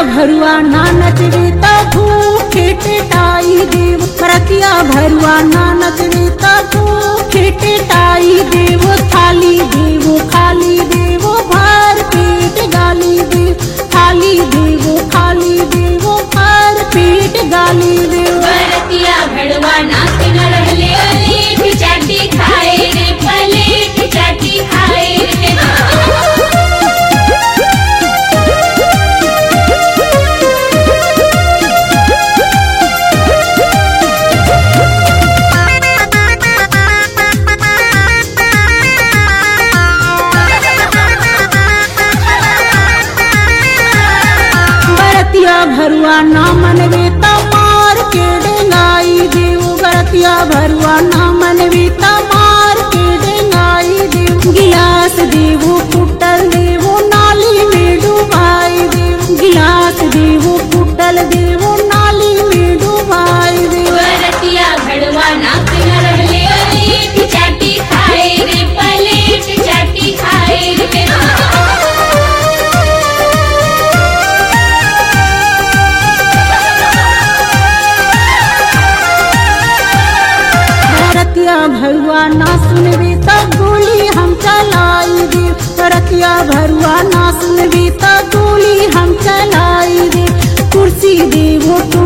भरुआ ना नचबे त भूखे टेटाई देव रतिया भरुआ ना नचबे त भूखे टेटाई देव थाली देव खाली देव भर पेट गाली देव थाली देव खाली देव भर पेट गाली देव बरतिया भड़वा नाक न रहले पलेट चाटी खाए रे पलेट चाटी खाए रे बरतिया भरुआ ना मनवे त मार के डेंगाई देव बरतिया भरुआ ना मनवे त मार के डेंगाई देव गिलास देवो कुटल देवो नाली में डुबाई देव गिलास देवो कुटल देवो नाली में डुबाई देव बरतिया भड़वा नाक न रहले पलेट चाटी खाए रे पलेट चाटी खाए रे रतिया भरुआ ना सुनबी त गोली हम चलाई दे रतिया भरुआ ना सुनबी त गोली हम चलाई दे कुर्सी देवो तो